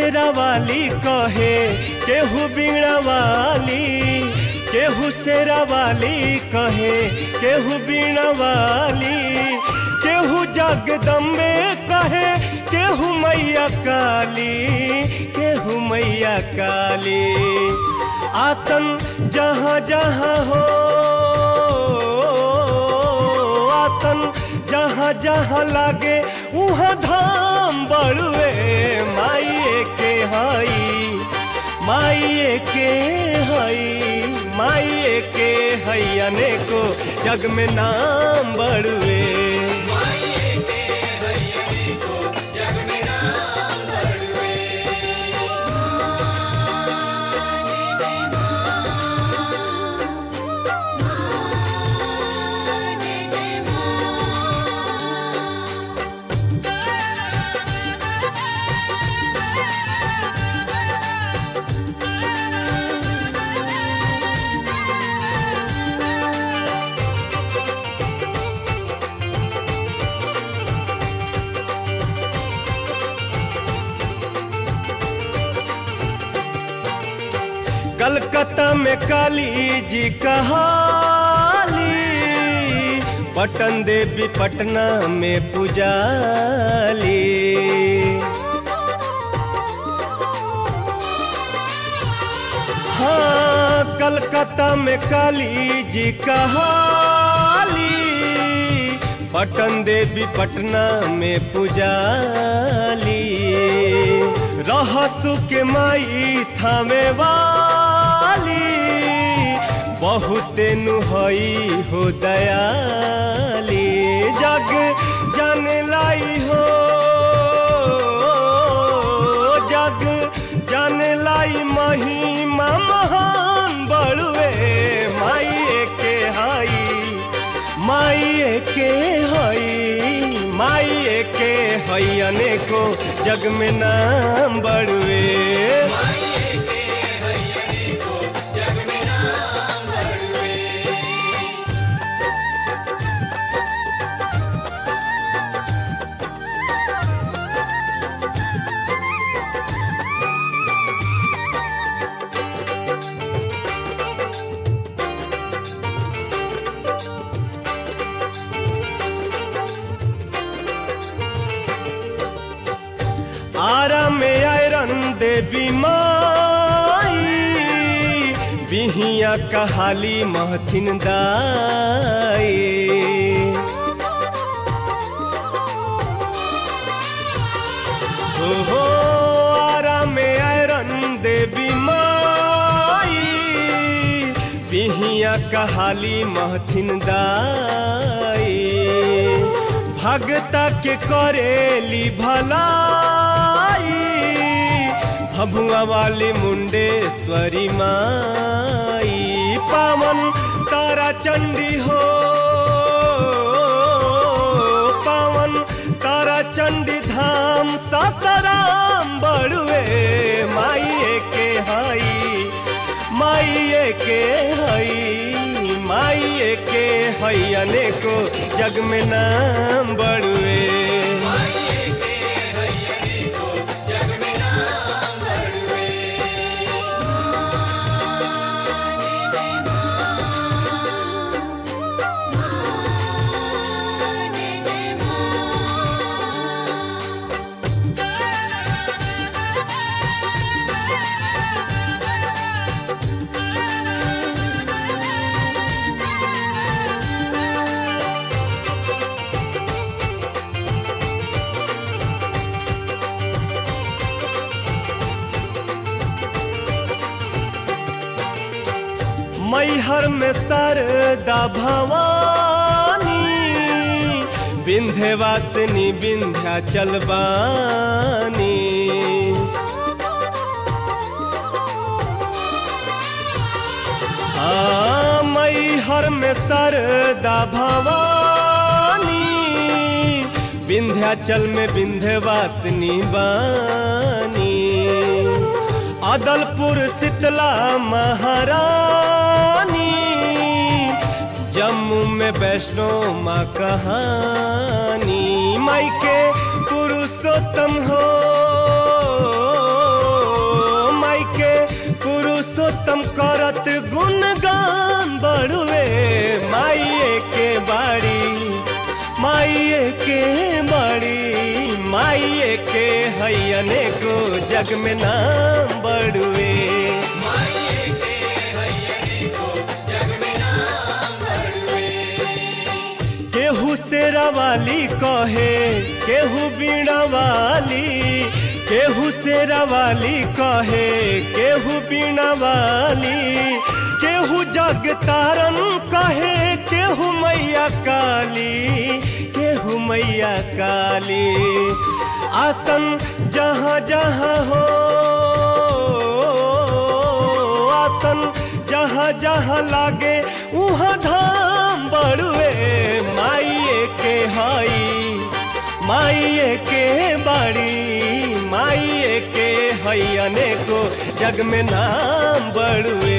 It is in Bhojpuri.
शेरा वाली कहे केहू बीणा वाली केहू शेरा वाली कहे केहू बीणा वाली केहू जगदम्बे कहे केहू मैया काली केहू मैया काली आसन जहाँ जहाँ हो आसन जहाँ जहाँ लागे उहाँ धाम बड़ुए माइए के हई माइए के हई माइए के हई अनेको जग में नाम बड़ुए कलकत्ता में काली जी कहाली पटन देवी पटना में पुजाली हाँ कलकत्ता में काली जी कहाली पटन देवी पटना में पुजाली रहसु के माई थामे वाली बहुते नुहई हो दयाली जग जाने लाई हो जग जाने लाई महिमा महान बड़ुए माई के हई माई के हई माई के हई अनेको जग में नाम बड़ुए आरा में आयरन देवी माई बिहिया कहाली महथिन दाई हो हो आरा में आयरन देवी माई बिहिया कहाली महथिन दाई भगता के करेली भलाई भभुआ वाली मुंडेश्वरी माई पावन तारा चंडी हो पावन तारा चंडी धाम सासाराम बड़ुए माई के हई माई के हई माई के हई अनेको जग में नाम बड़ुए मैहर में सरदा भवानी विंध्यवासिनी विंध्याचल बानी हाँ मैहर में सरदा भवानी विंध्याचल में विंध्यवासिनी बानी अदलपुर शीतला महारानी जम्मू में वैष्णो माँ कहानी माई के पुरुषोत्तम हो गुण गान बड़ुए माइये के बाड़ी माइये के बाड़ी माइये के हैयने को जग में नाम बड़ुए केहू शेरा वाली कहे केहू बीड़ा वाली केहू शेरा वाली कहे केहू बीड़ा वाली केहू जग तारन कहे केहू मैया काली केहू मैया काली आसन जहाँ जहाँ हो आसन जहाँ जहाँ लागे उहाँ धाम बड़ुए माइये के हई माइये के बड़ी माइये के हई अनेको जग में नाम बड़ुए